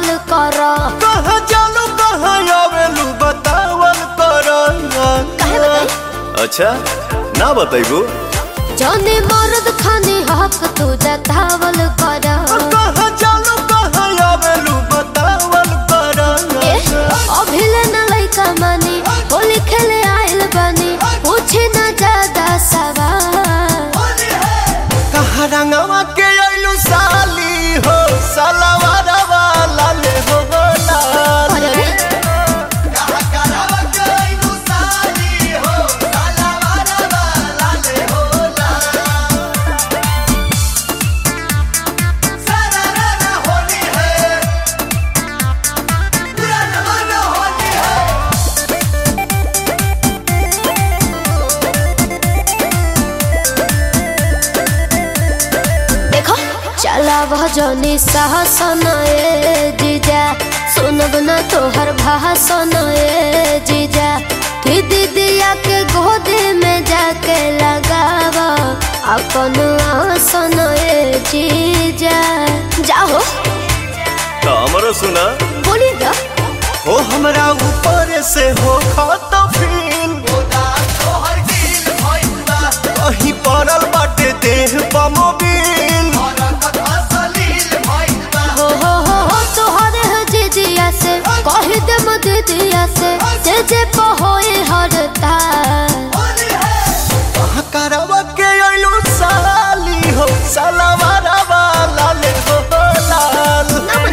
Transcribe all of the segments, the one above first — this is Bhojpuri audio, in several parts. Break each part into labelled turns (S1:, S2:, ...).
S1: कर
S2: कहाँ जालू कहाँ आवेलू बतावल कर
S1: काहे बताई?
S2: अच्छा ना बताइबू
S1: जौने मर्द खाने हक तू जतावल कर
S2: कहाँ जालू कहाँ आवेलू बतावल कर
S1: ए, अभिले न लइका मानी होली खेले आइल बानी पूछे न ज्यादा सवाल
S2: कहाँ रंगवा के आइलू साली हो सलवार वाला ले हो लाल
S1: अरे रे, देखो चला भजनी साहसन ए जीजा सुनब न तोहर भाषण ए जीजा कि दीदिया के गोद में जाके लगाव अपन आसन ए जीजा जाओ
S2: तो हमरो सुना
S1: बोली ना
S2: हो हमरा ऊपर से हो खत फील कहीं पड़ल बाटे देह बमोबिल
S1: हो हो हो हो तोहरे है जीजिया से कह दे दीदिया से जे जे पहोए हरता
S2: करवा के अइलू साली हो सलवार वाला ले हो लाल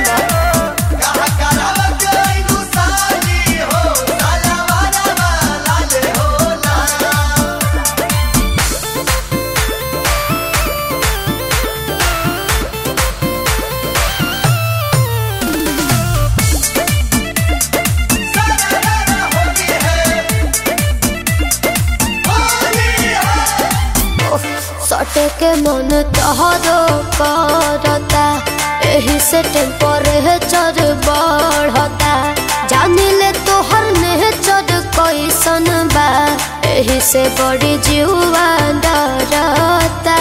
S1: सटे के मन तहरो करता एही से टेम्परेचर बढ़ता जानी ले तोहर नेचर कैसन बा एही से बड़ी जीवा डरता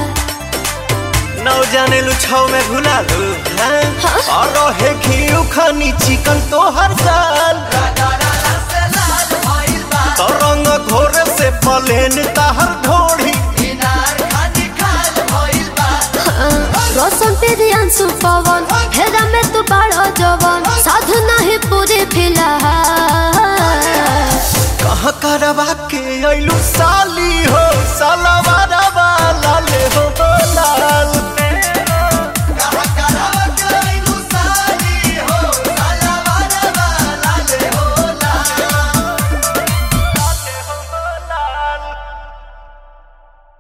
S2: नौ जाने लू छाव में घुला लू हैं?
S1: हाँ?
S2: और रहे घी खानी चिकन तो हर साल तो रंग घोर से पलेन ताहर ढोड़ी
S1: रोशन तेरी अंशु पवन हेरा में तू बड़ा जवन साधु नहीं पूरी फिलहाल
S2: कहाँ करवा के अइलू साली